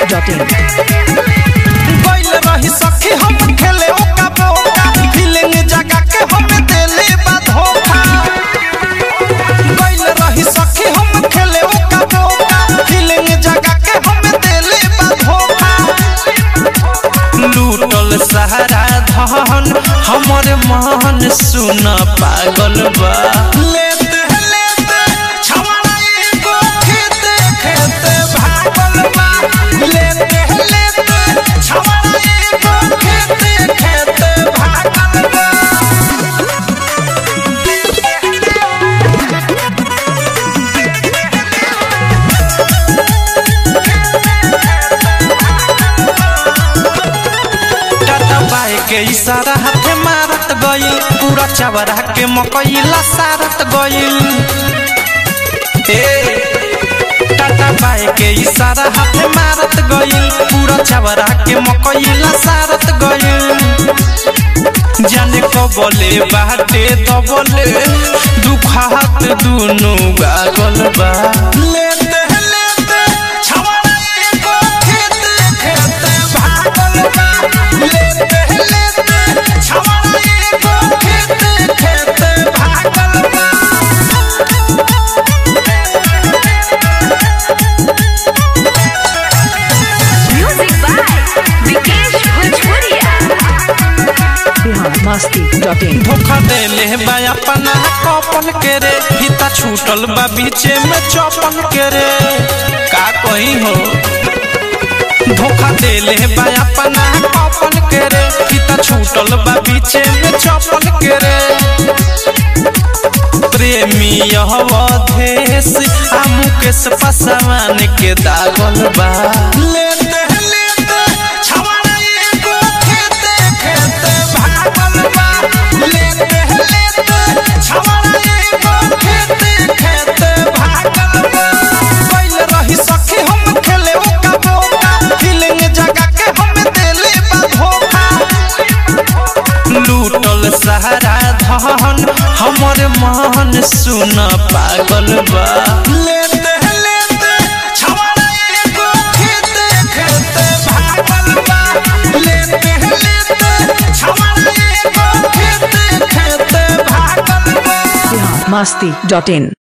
masti.in. गइल रही सखी हम खेले ओका बोका फीलिंग जगा के हम देले बा धोखा गइल रही सखी हम खेले ओका बोका फीलिंग जगा के हम देले बा धोखा लूटल सहारा धन हमर मन सुन पागल बा लेते लेते छवाड़ा एगो खेते खेते भागल बा लेते लेते छवाड़ा एगो खेते खेते भागल बा टाटा बाई के इशारा हाथे मारत गइल पूरा चवरा के मकईला सारत गइल ए टाटा बाई के इशारा हाथे मारत गइल पूरा चवरा के मकईला सारत गइल जाने को बोले बाटे तो बोले दुखात दुनु गागल बा लेते लेते छवाड़ा एगो खेते खेते भागल बा लेते लेते छवाड़ा एगो खेते खेते भागल बा Music by Vikesh Bhojpuria. Bihar masti.in. धोखा देले बा अपना कपल के रे हिता छूटल बा बीचे में चौपल के रे का कही हो धोखा देले बा अपना कपल के रे हिता छूटल बा बीचे में चौपल के रे प्रेमी यह अवधेश आ मुकेश पासवान के दागल बा लेते लेते छवाड़ा एगो खेते खेते भागल बा लेते लेते छवाड़ा एगो खेते खेते भागल बा गइल रही सखी हम खेले ओका बोका फीलिंग जगा के हम देले बा धोखा लूटल सहारा धन हमर मन सुन पागल बा लेते लेते छवाड़ा एगो खेते खेते भागल बा लेते लेते छवाड़ा एगो खेते खेते भागल बा Bihar masti.in.